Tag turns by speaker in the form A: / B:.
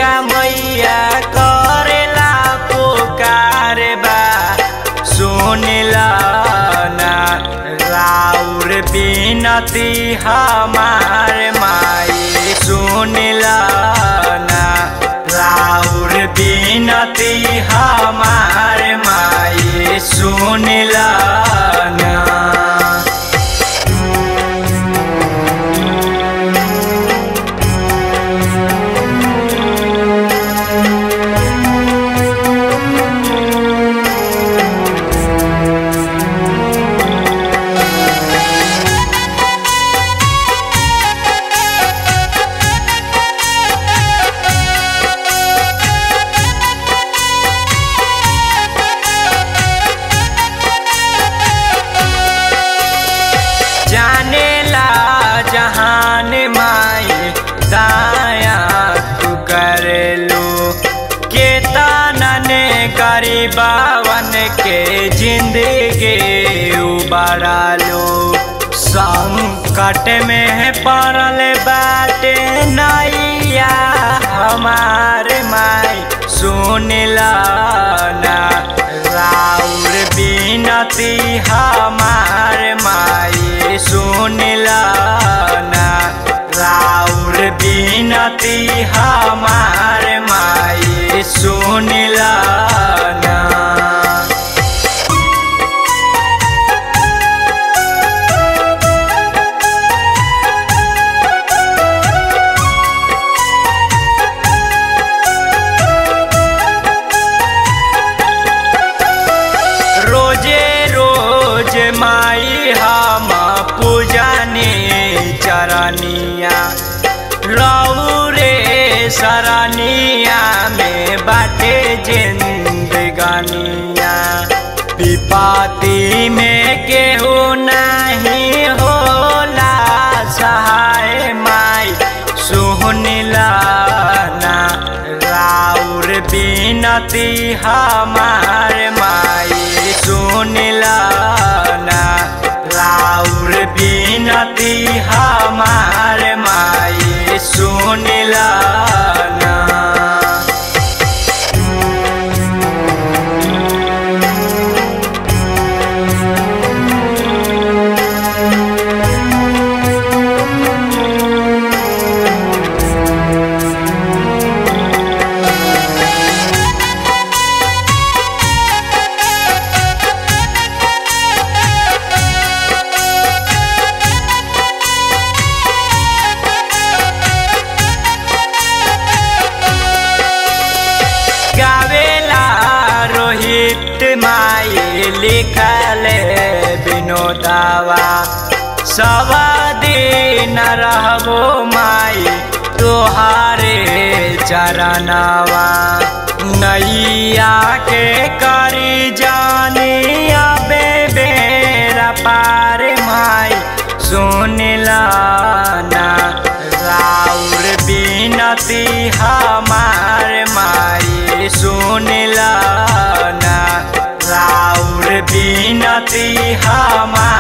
A: मैया करेला पुकार बा सुनला ना राउर बिनती हमार माई सुनला ना राउर बिनती हमार माई सुनला ना जानेला जहान माई दाया तू करेलू के तानने गरीबावन के जिंदगी उबारालू संकट में पड़ल बाटे नैया हमार माई सुनला ना राउर बिनती हमार माई सुनला ना राउर बिनती हमार माई सुनला ना रोजे रोज माई हम पूजनी चरनिया रौरे सरनिया में बाटे जिंदगानिया विपाती में केहू नहीं होला सहाय माई सुहनिला ना राउर बिनती हमार माई सुनला ना राउर बिनती हमार माई सुनला ना गावेला रोहित माई लिखल विनोदावा सब दिन रहबो माई तोहारे चरनावा नैया के करी जानी अबे बेरा पार माई सुनला ना राउर बिनती हमार माई सुनला ना राउर बिनती हमार